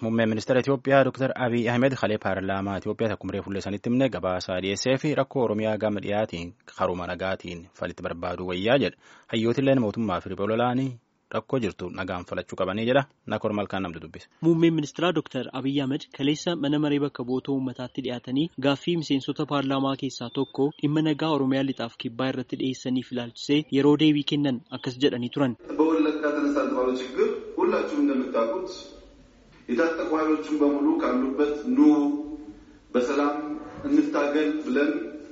Muummeen ministeera Itoophiyaa Dr. Abiy Ahmed kalee paarlaamaa Itoophiyaa akkuma reefu illee sanitti himne gabaasaa dhiyeessee fi rakkoo Oromiyaa gama dhiyaatiin karuma nagaatiin falitti barbaadu wayyaa jedha. Hayyootilleen mootummaa fi riboololaanii rakkoo jirtu nagaan falachuu qabanii jedha. Nakoor malkaan namni dubbisa. Muummeen ministeeraa Dr. Abiy Ahmed kaleessa mana maree bakka bu'oota uummataatti dhiyaatanii gaaffii miseensota paarlaamaa keessaa tokko dhimma nagaa Oromiyaa lixaaf kibbaa irratti dhiyeessaniif ilaalchisee yeroo deebii kennan akkas jedhanii turan. በወለጋ ተነሳ የተባለው ችግር ሁላችሁም እንደምታውቁት የታጠቁ ኃይሎችን በሙሉ ካሉበት ኑ በሰላም እንታገል ብለን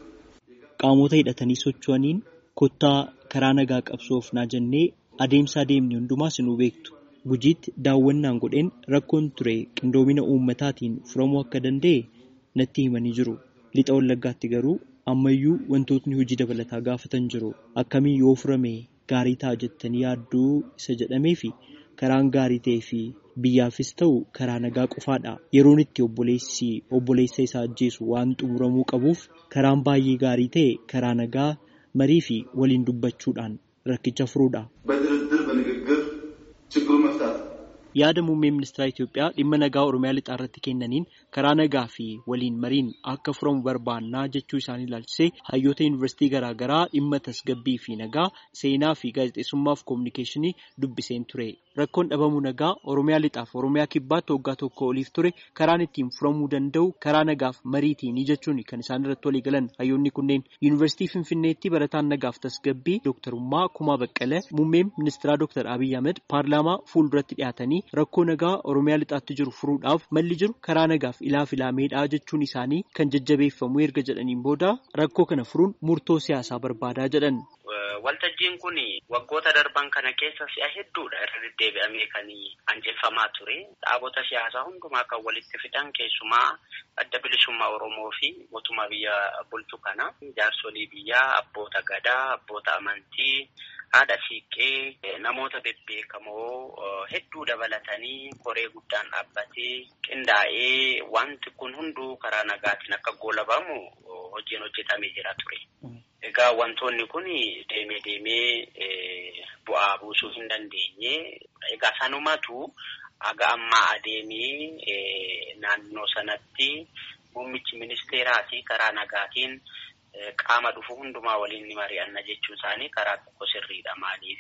qaamota hidhatanii socho'aniin kottaa karaa nagaa qabsoofnaa jennee adeemsa adeemni hundumaas nu beektu. Gujiitti daawwannaan godheen rakkoon ture qindoomina uummataatiin furamuu akka danda'e natti himanii jiru. Lixa Wallaggaatti garuu ammayyuu wantootni hojii dabalataa gaafatan jiru. Akkamiin yoo furame gaarii ta'a jettanii yaadduu isa jedhamee fi karaan gaarii ta'ee fi biyyaafis ta'u karaa nagaa qofaadha. Yeroon itti obboleessi obboleessa isaa ajjeesu waan xumuramuu qabuuf karaan baay'ee gaarii ta'e karaa nagaa marii fi waliin dubbachuudhaan rakkicha furuudha. በድርድር በንግግር ችግሩን መፍታት Yaada muummee ministeera Itoophiyaa dhimma nagaa Oromiyaa lixaa irratti kennaniin karaa nagaa fi waliin mariin akka furamu barbaannaa jechuu isaanii ilaalchisee hayyoota yuunivarsiitii garaagaraa dhimma tasgabbii fi nagaa seenaa fi gaazexeessummaa fi koominikeeshinii dubbiseen ture. Rakkoon dhabamuu nagaa Oromiyaa lixaaf Oromiyaa kibbaatti waggaa tokko oliif ture karaan ittiin furamuu danda'u karaa nagaaf mariitiini jechuun kan isaan irratti walii galan hayyoonni kunneen yuunivarsiitii Finfinneetti barataan nagaaf tasgabbii dooktarummaa Kumaa Baqqalee muummeen ministeeraa dooktar Abiy Ahmed paarlaamaa fuulduratti dhiyaatanii rakkoo nagaa Oromiyaa lixaatti jiru furuudhaaf malli jiru karaa nagaaf ilaaf ilaameedha jechuun isaanii kan jajjabeeffamu erga jedhaniin booda rakkoo kana furuun murtoo siyaasaa barbaadaa jedhan. Waltajjiin kun waggoota darban kana keessa si'a hedduudha irra deddeebi'amee kan anjeffamaa ture. Dhaabota siyaasaa hundumaa kan walitti fidan keessumaa adda bilisummaa Oromoo fi mootummaa biyya bulchu kana jaarsolii biyyaa, abboota gadaa, abboota amantii, haadha siiqqee, namoota bebbeekamoo hedduu dabalatanii koree guddaan dhaabbatee qindaa'ee wanti kun hunduu karaa nagaatiin akka goolabamu hojiin hojjetamee jira ture. Egaa wantoonni kun deemee deemee bu'aa buusuu hin dandeenye. Egaa sanumatu aga ammaa adeemee naannoo sanatti muummichi ministeeraati karaa nagaatiin qaama dhufu hundumaa waliin ni mari'anna jechuun isaanii karaa tokko sirriidha. Maaliif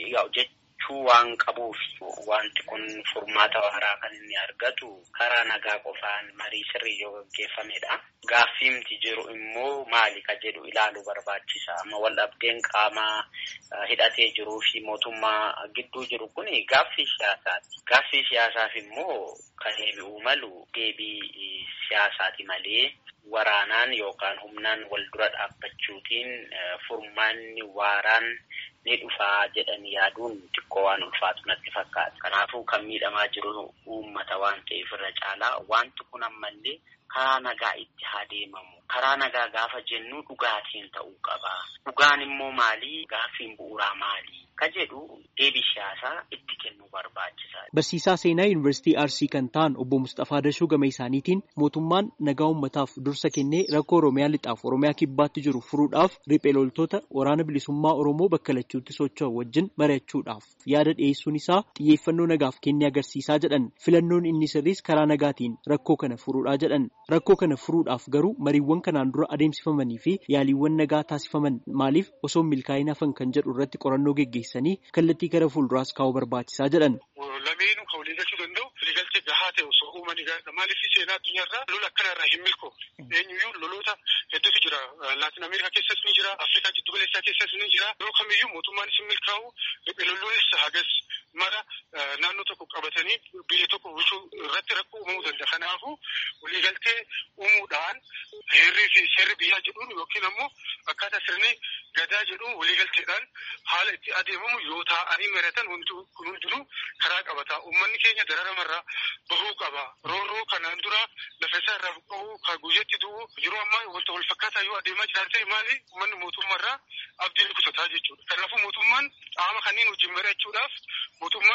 jechuu waan qabuuf wanti kun furmaata waaraa kan inni argatu karaa nagaa qofaan marii sirrii yoo gaggeeffamedha. Gaaffiimti jiru immoo maali ka jedhu ilaaluu barbaachisa. Amma wal dhabdeen qaama hidhatee jiruu fi mootummaa gidduu jiru kun gaaffii siyaasaati. Gaaffii siyaasaaf immoo kan deebi'uu malu deebii siyaasaati malee waraanaan yookaan humnaan wal dura dhaabbachuutiin furmaanni waaraan ni dhufaa jedhanii yaaduun xiqqoo waan ulfaatu natti fakkaata. Kanaafuu kan miidhamaa jiru uummata waan ta'eef irra caalaa wanti kun ammallee karaa nagaa itti haa deemamu. Karaa nagaa gaafa jennu dhugaatiin ta'uu qaba. Dhugaan immoo maali? Gaaffiin bu'uuraa maali? Ka jedhu deebii siyaasaa itti kennuu barbaachisaadha. Barsiisaa seenaa yuunivarsiitii Arsii kan ta'an obbo Mustafaa Dashuu gama isaaniitiin mootummaan nagaa uummataaf dursa kennee rakkoo Oromiyaa lixaaf Oromiyaa kibbaatti jiru furuudhaaf riphee loltoota waraana bilisummaa Oromoo bakka lachuutti socho'an wajjin mari'achuudhaaf yaada dhiyeessuun isaa xiyyeeffannoo nagaaf kennee agarsiisaa jedhan filannoon inni sirriis karaa nagaatiin rakkoo kana furuudhaa jedhan rakkoo kana furuudhaaf garuu mariiwwan kanaan dura adeemsifamanii fi yaaliiwwan nagaa taasifaman maaliif osoo milkaa'ina hafan kan jedhu irratti qorannoo geggeessanii kallattii gara fuulduraas kaa'uu barbaachisaa jedhan. Lameenuu kan walii galchuu danda'u waliigaltee gahaa ta'e osoo uumanii gaariidha. Maaliif seenaa addunyaarraa lola akkana irraa hin milkoofne. Eenyuyyuu loloota hedduutu jira. Laatin Ameerikaa keessas ni jira. Afrikaa jiddu galeessaa keessas ni jira. Yeroo kamiyyuu mootummaanis hin milkaa'u. Lolloonnis hagas mara naannoo tokko qabatanii biyya tokko bulchuu irratti rakkoo uumamuu danda'a. Kanaafuu waliigaltee uumuudhaan heerrii fi seerri biyyaa jedhuun yookiin ammoo akkaataa sirni gadaa jedhuun waliigalteedhaan haala itti adeemamu yoo taa'anii mari'atan wanti kun hundinuu karaa qabata. Uummanni keenya dararamarraa bahuu qaba. Roorroo kanaan dura lafa isaa irraa buqqa'uu kan guyyatti du'u yeroo ammaa wanta wal fakkaataa yoo adeemaa jiran ta'e maali uummanni mootummaarraa abdii kutataa jechuudha. Kanaafuu mootummaan qaama kanneen wajjin mari'achuudhaaf mootummaan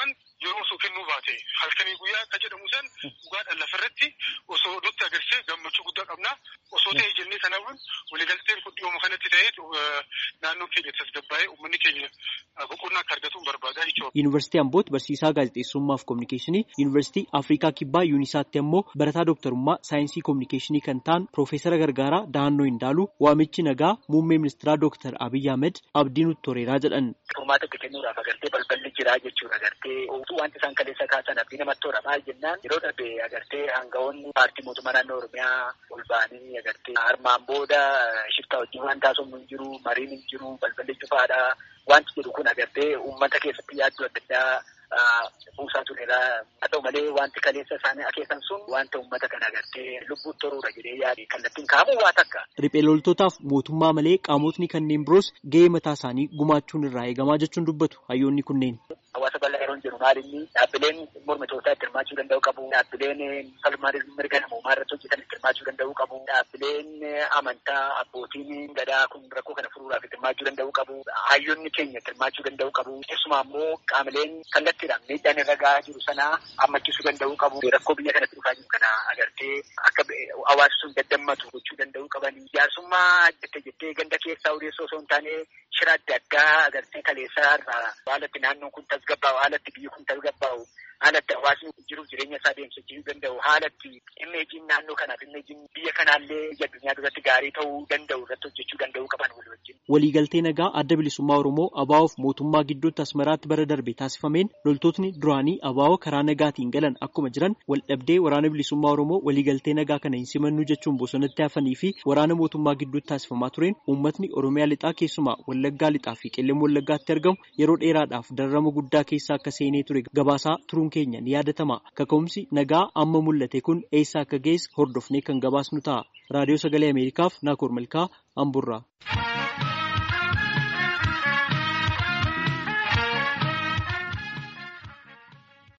yeroo osoo kennuu baate halkanii guyyaa akka jedhamu san dhugaadhaan lafarratti osoo nutti agarsiise gammachuu guddaa qabna. Osoo ta'e jennee kanaafuu waliigalteen kun dhiyooma kanatti ta'ee naannoo keenya tasgabbaa'ee uummanni keenya boqonnaa akka argatu barbaadaa jechuudha. Yuunivarsiitii Amboot barsiisaa gaazexeessummaa fi kominikeeshinii, Yuunivarsiitii Afrikaa Kibbaa Yuunisaatti ammoo barataa dooktarummaa saayinsii kominikeeshinii kan ta'an Piroofeesara Gargaaraa Dahannoo Hindaaluu waamichi nagaa muummee ministeeraa Dooktar Abiyyi Ahmed abdii nutti toreeraa jedhan. Furmaata itti kennuudhaaf agartee balballi jiraa jechuudha agartee utuu wanti isaan kaleessa kaasan abdii namatti tola maal jennaan yeroo darbe agartee hanga'oonni paartii mootummaa naannoo Oromiyaa ol ba'anii agartee armaan booda shiftaa wajjin waan taasifamu hin jiru mariin hin jiru balballi cufaadha wanti jedhu kun agartee uummata keessatti yaaddoo adda addaa buusaa turedha. Haa ta'u malee wanti kaleessa isaanii akeekan sun wanta uummata kana agartee lubbuun toruudha jedhee yaade kallattiin kaamu waa takka. Riphee loltootaaf mootummaa malee qaamotni kanneen biroos gahee mataa isaanii gumaachuun irraa eegamaa jechuun dubbatu hayyoonni kunneen. Hawaasa bal'aa yeroo jiru maalinni dhaabbileen mormitootaa itti hirmaachuu danda'u qabu. Dhaabbileen falmaa mirga namoomaa irratti hojjetan itti hirmaachuu danda'u qabu. Dhaabbileen amantaa abbootiin gadaa kun rakkoo kana furuudhaaf itti hirmaachuu danda'u qabu. Hayyoonni keenya itti hirmaachuu danda'u qabu. Keessumaa immoo qaamoleen kallattiidhaan miidhaan irra gahaa jiru sana hammachiisuu danda'u qabu. Rakkoo biyya kanatti dhufaa jiru kana agartee akka hawaasni sun daddammatu gochuu danda'u qaban. Jaarsummaa jettee jettee ganda keessaa odeessoo osoo hin taane shira adda addaa agartee kaleessaa irraa haalatti naannoon kun tasgabbaa'u haalatti biyyi kun tasgabbaa'u haalatti hawaasni jiruuf jireenya isaa deemsisuu danda'u haalatti imeejiin naannoo kanaaf imeejiin biyya kanaallee biyya addunyaa duratti gaarii ta'uu danda'u irratti hojjechuu danda'u qaban wal wajjin. Waliigaltee nagaa adda bilisummaa Oromoo ABO'oof mootummaa gidduutti Asmaraatti bara darbe taasifameen loltootni duraanii ABO'oo karaa nagaatiin galan akkuma jiran wal dhabdee waraana bilisummaa Oromoo waliigaltee nagaa kana hin simannu jechuun bosonatti hafanii fi waraana mootummaa gidduutti taasifamaa tureen uummatni Oromiyaa lixaa keessumaa Wallaggaa lixaa fi Qellem Wallaggaatti argamu yeroo dheeraadhaaf dararama guddaa keessa akka seenee ture gabaasaa turuun keenya ni yaadatama. Kaka'umsi nagaa amma mul'ate kun eessa akka geesse hordofnee kan gabaasnu ta'a. Raadiyoo Sagalee Ameerikaaf Naakoor Malkaa Amburraa.